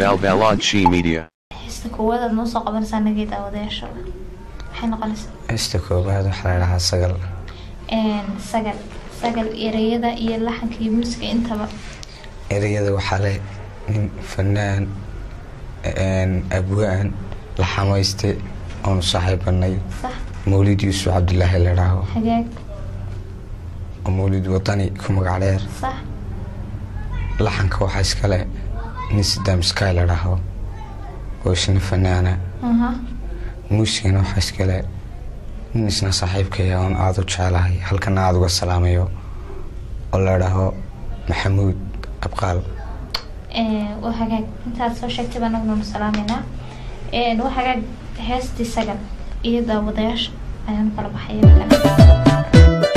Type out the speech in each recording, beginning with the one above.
Balbalodshi Media. heesta koowaad aad noo soo qabanaysaa nageed aawadayaasha maxay noqonaysaa heesta koobaad waxaa la dhahaa sagal Een, sagal sagal ereyada iyo laxanka iyo muusiga intaba ereyada waxaa leh nin fanaan een, abwaan la xamayste oonu saaxiibanay sax mawlid yuusuf cabdilaahi la dhaho hagaag oo mawlid wadani ku magac dheer sax laxanka waxaa iskale nin sidaam sky la dhaho oo isna fanaana aha muusigana waxaa iskale nin isna saaxiibkaya oon aada u jecelahay halkana aada uga salaamayo oo la dhaho maxamuud abqaal Een, waa hagaag intaad soo sheegtay baan anaguna salaameynaa Een, waa hagaag heestii sagal iyo daawadayaasha ayaan kala baxaya markan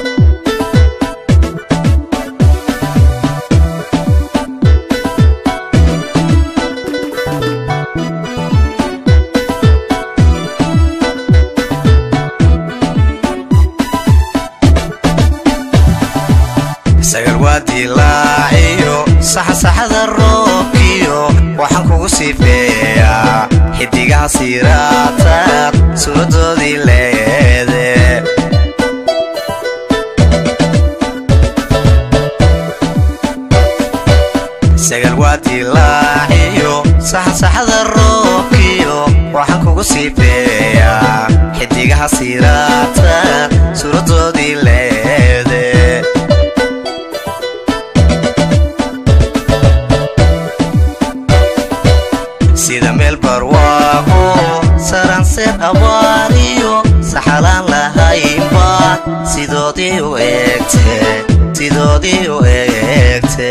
sagal waa dilaaciyo saxasaxada roobkiyo waxaan kugu sifeeyaa xidigaha siiraataad suuradoodii leede sagal waa dilaaciyo saxasaxada roobkiyo waxaan kugu sifeeyaa xidigaha siiraataad suuradoodii leede sida meel barwaaqo saranseer abaariyo saxalaan lahaynba sidoodii u eegte sidoodii u eegte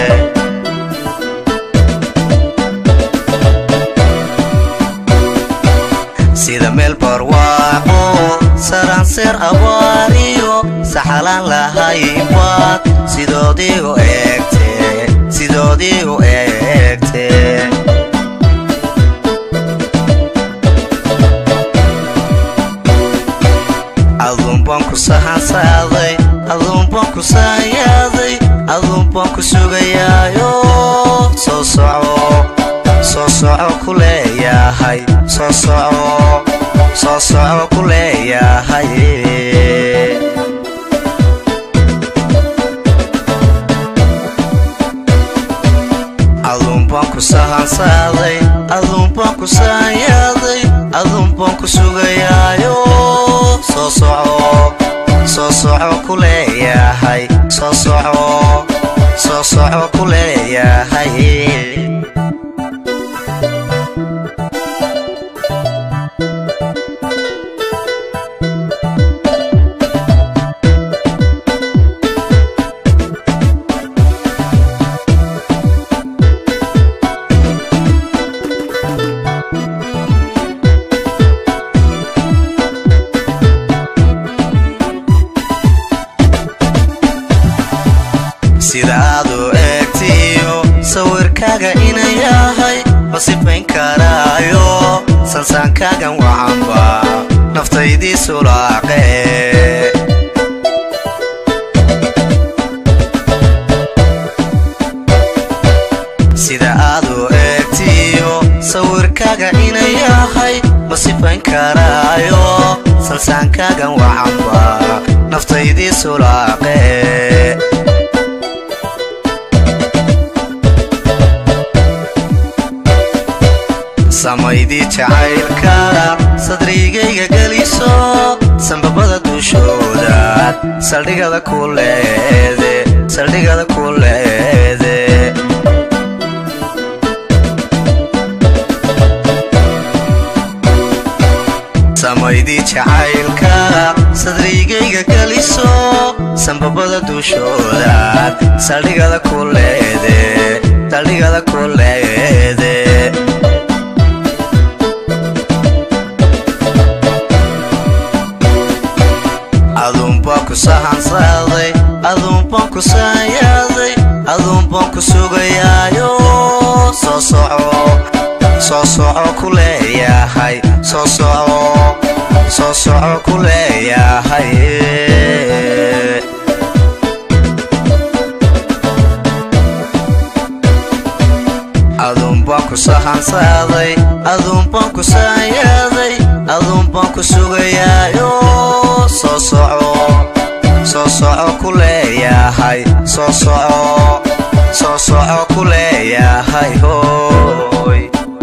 sida meel barwaaqo saranseer abaariyo saxalaan lahaynba sidoodii u eegte sidoodii u eegte aduunbaan ku sahansaaday aduunbaan ku saanyaaday aduunbaan ku sugayaayo soo soco soo soco ku leeyahay soo soco soo soco ku leeyahay aduunbaan ku sahansaaday aduunbaan ku saanyaaday aduunbaan ku sugayaayo soo soco soo soco ku leeyahay soo soco soo soco ku leeyahay sida aad u eegtiyo sawirkaaga inay yahay ma sifayn karaayo sansaankaagan wacanba naftaydii sulaaqe sida aad u eegtiyo sawirkaaga inay yahay ma sifayn karaayo sansaankaagan wacanba naftaydii sulaaqe samaydii jacaylka sadrigayga geliso sambabada dushoodaad saldhigada ku leede saldhigada ku leede samaydii jacaylka sadrigayga geliso sambabada dushoodaad saldhigada ku leede saldhigada ku leede aduunbaan ku sahansaaday aduunbaan ku saanyaaday aduunbaan ku sugayaayo soo soco soo soco ku leeyahay soo soco soo soco ku leeyahay sahansaaday aduunbaan ku saanyaaday aduunbaan ku sugayaayo soo soco soo soco ku leeyahay soo soco soo soco ku leeyahay hooy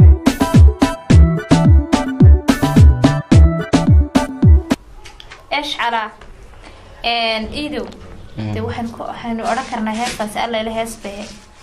eshcala iidow de waxaan ku waxaynu odhan karnaa heestaasi alla ila hees bay